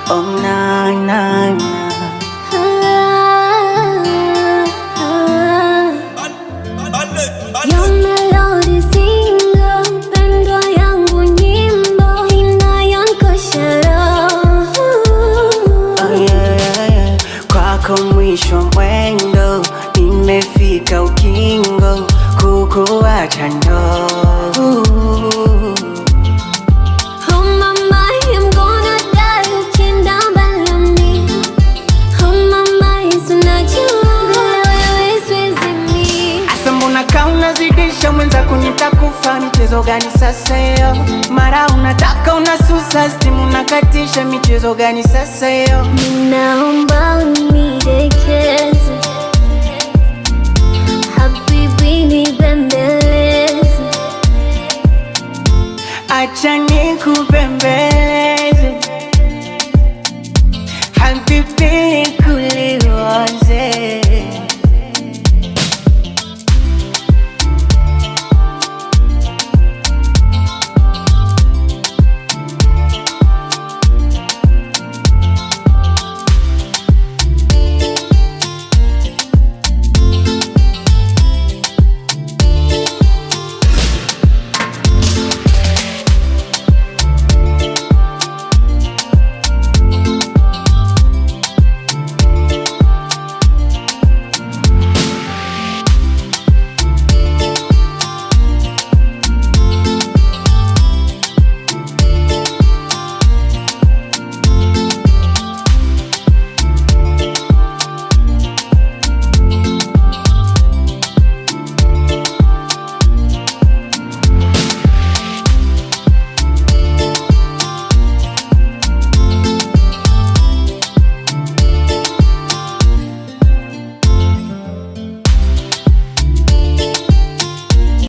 Oh na na na Your melody single, pendo yangu nyimbo inayonkosha roho. Oh yeah, yeah, yeah. Kwako mwisho mwendo, nimefika ukingo, kukuacha ndo Oh mama, I'm gonna die ukienda mbali na mimi. Oh mama, Yesu najua wewe siwezi mimi. Asa mbona kaa unazidisha mwenzako nitakufa michezo gani sasa hiyo mara unataka unasusa stimu unakatisha michezo gani sasa hiyo Ninaomba unidekeze, habibi nibembeleze. acha nikupembe